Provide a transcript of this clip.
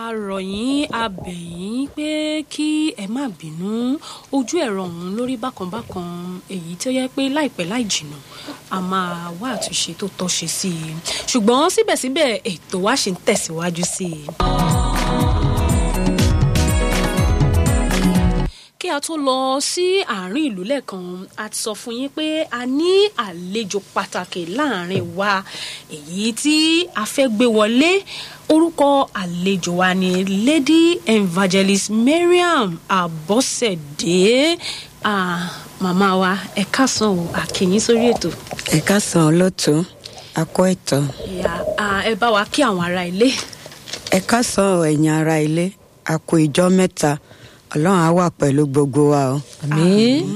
a rọ̀ yín a bẹ̀ yín pé kí ẹ má bínú ojú ẹ̀rọ ọ̀hún lórí bákanbákan èyí tó yẹ pé láìpẹ́ láì jìnnà a máa wá àtúnṣe tó tọ́ ṣe sí i ṣùgbọ́n síbẹ̀síbẹ̀ ètò wa ṣì ń tẹ̀síwájú sí i. kí a tó lọ sí àárín ìlú lẹ́ẹ̀kan a ti sọ fún yín pé a ní àlejò pàtàkì láàrin wa èyí tí a fẹ́ gbé wọlé orúkọ àlejò wa ni lady evangelist mariam abọ́sẹ̀dé ah, màmá wa ẹ káàsán o àkìyín sórí ètò ẹ káàsán olóòtú akọ ètò ìyá ah, ẹ bá wa kí àwọn ará ilé ẹ káàsán ẹ̀yin ará ilé àkó ìjọ mẹ́ta ọlọ́run á wà pẹ̀lú gbogbo wa o. àmín